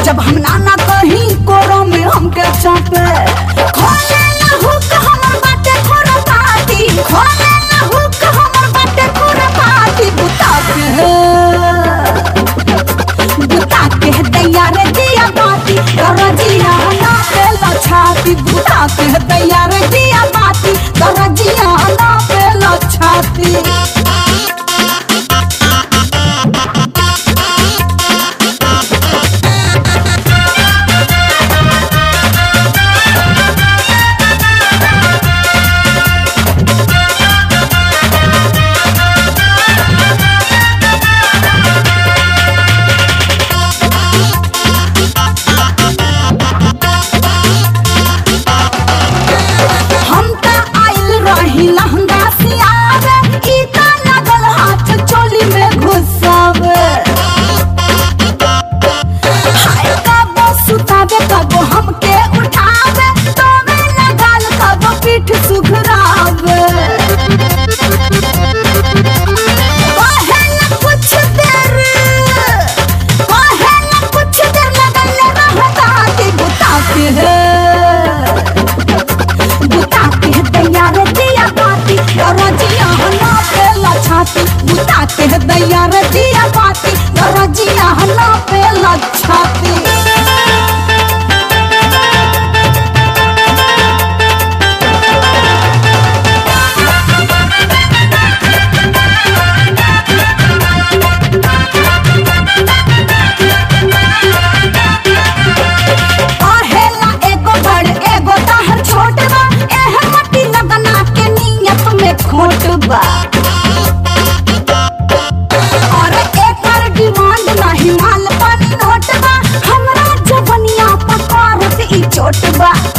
जब हम नाना कहीं कोरो में हमके चापे खोले ना हुक हमर बाटे खोरा पाती खोले ना हुक हमर बाटे खोरा पाती बुता के बुता के दैया रे दिया बाती दरजिया ना पे लछाती बुता के दैया रे दिया बाती दरजिया ना पे लछाती हम त आइल रही लहंगा सियावे ई त लगल हाथ चोली में घुसावे हाय कबो सुतावे कबो हमके उठावे तोवे लगाल कबो पीठ सुघरावे कहेला कुछ देर कहेला कुछ देर लगल रहता के बुता के है बुता के दैया रे दिया बाती दरजिया हला पे लछाती बुता के दैया रे दिया बाती दरजिया हला पे लछाती कहेला एगो बड़ एगो ताहर छोट बा एह मट्टी लगना के नियत में खोट बा और एकर डिमांड नहीं माल पानी नोट बा हमरा जवनिया पकारत ई चोट बा